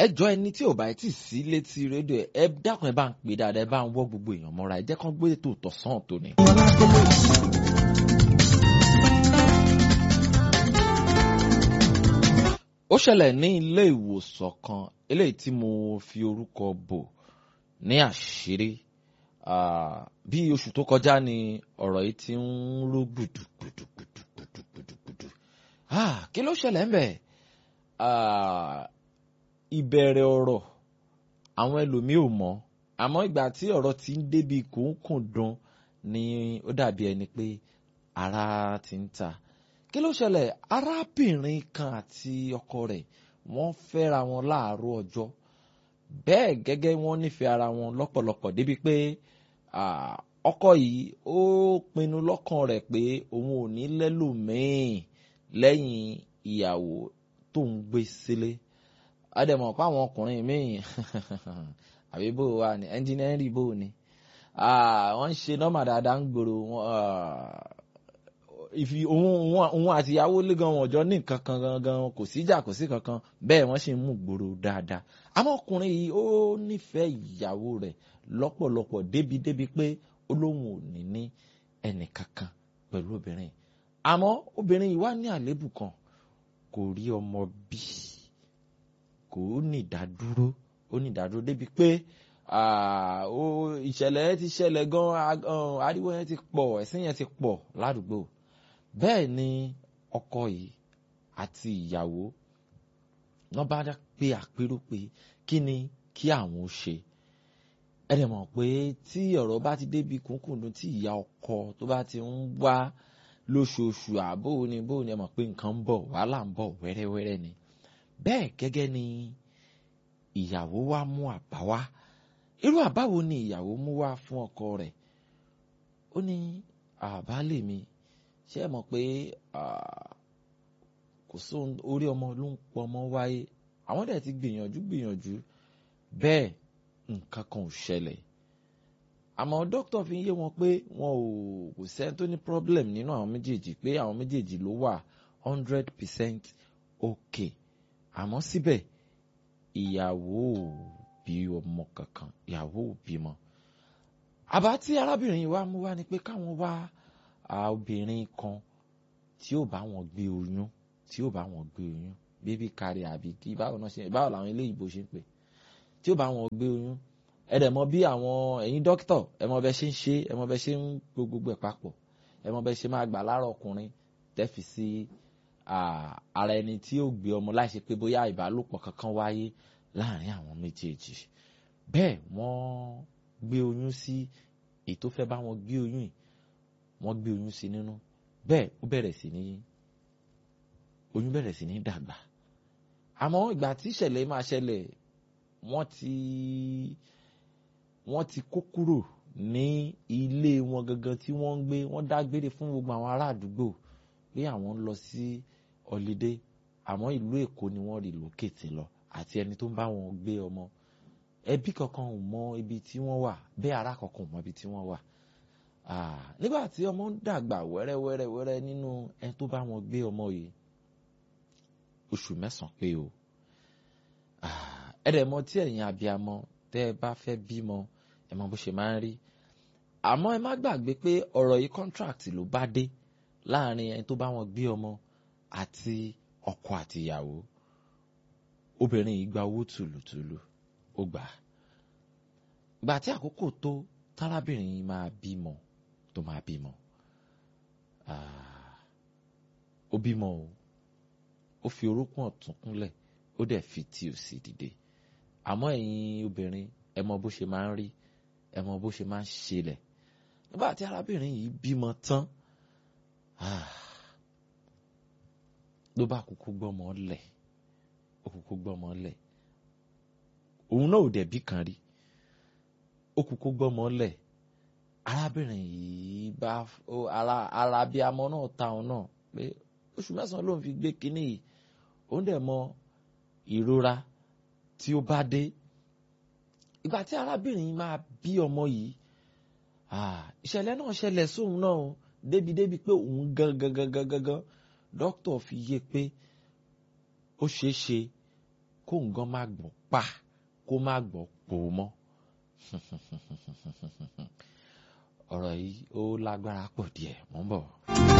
ẹjọ́ ẹni tí ò bá ti sí létí rédíò ẹ dákun ẹ bá ń pè dáadáa ẹ bá ń wọ́ gbogbo èèyàn mọ́ra ẹ jẹ́ kán gbé ètò tọ̀sán tòní. ó ṣẹlẹ̀ ní ilé ìwòsàn kan eléyìí tí mo fi orúkọ bò ní àṣírí bí oṣù tó kọjá ni ọ̀rọ̀ yìí ti ń rú gbùdùgbùdùgbùdùgbùdù kí ló ṣẹlẹ̀ ń bẹ̀ ìbẹ̀rẹ̀ ọ̀rọ̀ àwọn ẹlòmíì ò mọ̀ àmọ́ ìgbà tí ọ̀rọ̀ ti ń débi kòókùn dùn ni ó dàbí ẹni pé ara ti ń ta kí ló ṣẹlẹ̀ arábìnrin kan àti ọkọ rẹ̀ wọ́n fẹ́ra wọn láàárọ̀ ọjọ́ bẹ́ẹ̀ gẹ́gẹ́ wọ́n nífẹ̀ẹ́ ara wọn lọ́pọ̀lọpọ̀ débi pé ọkọ yìí ó pinnu lọ́kàn rẹ̀ pé òun ò ní lẹ́lòmíì lẹ́yìn ìyàwó tó ń gbé sílé àdèmọ̀ pa àwọn ọkùnrin míì àbí bó wa ni ẹnjìnẹ́rì bó ni wọ́n ń ṣe nọ́mà dáadáa ń gbòòrò ìfi òun àti ìyàwó lé gan wọn jọ ní nǹkan kan gangan kò síjà kò sí kankan bẹ́ẹ̀ wọ́n sì ń mú gbòòrò dáadáa àmọ́ ọkùnrin yìí ó nífẹ̀ẹ́ ìyàwó rẹ̀ lọ́pọ̀lọpọ̀ débi débi pé ó lóun ò ní ní ẹnì kankan pẹ̀lú obìnrin àmọ́ obìnrin yìí wá ní àléébù kan kò rí ọmọ bí kò ní ìdádúró ó ní ìdádúró débi pé ìṣẹ̀lẹ̀ ti ṣẹlẹ̀ gan ariwo yẹn ti pọ̀ ẹ̀sìn yẹn ti pọ̀ ládùúgbò bẹ́ẹ̀ ni ọkọ yìí àti ìyàwó wọ́n bá pé àpérò pé kí ni kí àwọn ó ṣe ẹ dẹ̀ mọ̀ pé tí ọ̀rọ̀ bá ti débi kúnkùndùn tí ìyá ọkọ tó bá ti ń wá lóṣooṣù àbò ni bó ni ẹ mọ̀ pé nǹkan ń bọ̀ wàhálà ń bọ̀ wẹ́rẹ́wẹ́rẹ́ ni bẹ́ẹ̀ gẹ́gẹ́ ni ìyàwó wa mú àbá wá irú àbá wo ni ìyàwó mú wá fún ọkọ rẹ̀ ó ní àbálẹ̀ mi ṣé ẹ mọ̀ pé kò sóhun orí ọmọ ló ń pọ ọmọ wáyé àwọn dẹ̀ ti gbìyànjú gbìyànjú bẹ́ẹ̀ nǹkan kan ò ṣẹlẹ̀ àmọ́ dókítà fi ń yé wọn pé wọn ò kò sẹ́ni tó ní problem nínú àwọn méjèèjì pé àwọn méjèèjì ló wà hundred percent okay àmọ́ síbẹ̀ ìyàwó ò bí ọmọ kankan ìyàwó ò bímọ. àbá tí arábìnrin yìí wá mú wá ni pé káwọn wá obìnrin kan tí ó bá wọn gbé oyún tí ó bá wọn gbé oyún bébí kárí àbí kí báwo náà ṣe báwo làwọn ilé ìbò ṣe ń pè tí ó bá wọn gbé oyún ẹ dẹ̀ mọ̀ bí àwọn ẹ̀yin dókítà ẹ mọ̀ bẹ ṣe ń ṣe ẹ mọ̀ bẹ ṣe ń gbogbo ẹ̀ papọ̀ ẹ mọ̀ bẹ ṣe máa gbà láàárọ̀ ọkùnrin tẹ́fì sí ara ẹni tí ó gbé ọmọ láìṣe pé bóyá ìbálòpọ̀ kankan wáyé láàrin àwọn méjèèjì bẹ́ẹ̀ wọ́n gbé oyún sí èyí tó fẹ́ bá wọn gbé oyún yìí wọ́n gbé oyún sí nínú bẹ́ẹ̀ ó bẹ̀rẹ̀ sí ní oyún bẹ̀rẹ̀ sí ní dàgbà àmọ́ ìgbà tí ìṣẹ̀lẹ̀ máa ṣẹlẹ̀ wọ́n ti wọ́n ti kó kúrò ní ilé wọn gangan tí wọ́n ń gbé wọ́n dágbére fún gbogbo àwọn ará àdúgbò pé àwọn ń lọ sí ọ̀lídé àmọ́ ìlú èkó ni wọ́n rí lókètì lọ àti ẹni tó ń bá wọn gbé ọmọ ẹbí kankan ò mọ ibi tí wọ́n wà bẹ́ẹ̀ ará kankan ò mọ ibi tí wọ́n wà nígbà tí ọmọ ń dàgbà wẹ́rẹ́wẹ́rẹ́ wẹ́rẹ́ nínú ẹni tó bá wọn gbé ọmọ yìí oṣù mẹ́sàn-án pé o ẹ̀rẹ̀ mọ tí ẹ̀yin abiyamọ tẹ́ ẹ bá fẹ́ bímọ ẹ mọ bó ṣe máa ń rí àmọ́ ẹ má gbàgbé pé ọ̀rọ̀ yìí contract ló bá dé láàrin ẹni tó bá wọn gbé ọmọ àti ọkọ àti ìyàwó obìnrin yìí gba owó tùlùtùlù ó gbà á gbà tí àkókò tó tárábìnrin yìí máa bímọ tó máa bímọ ó bímọ o ó fi orókùn ọ̀tún kúnlẹ̀ ó dẹ̀ fi tí òsì dìde àmọ́ ẹ̀yin obìnrin ẹ mọ bó ṣe máa ń rí ẹ mọ bó ṣe máa ń ṣẹlẹ̀ nígbà tí arábìnrin yìí bímọ tán ló bá kúkú gbọ́mọ lẹ̀ ó kúkú gbọ́mọ lẹ̀ òun náà ò dẹ̀ bí kan rí ó kúkú gbọ́mọ lẹ̀ arábìnrin yìí bá ara ara bí amọ náà ta òun náà pé oṣù mẹ́sàn-án ló ń fi gbé kínní yìí òun dẹ̀ mọ ìrora tí ó bá dé ìgbà tí arábìnrin máa bí ọmọ yìí ìṣẹ̀lẹ̀ náà ṣẹlẹ̀ sóun náà débi-débi pé òun gangan gangan gangan dókítà fi yé pé ó ṣeé ṣe kó nǹkan má gbọ́ pa kó má gbọ́ pò mọ́ ọ̀rọ̀ yìí ó lágbára pọ̀ díẹ̀ mọ́ bọ̀.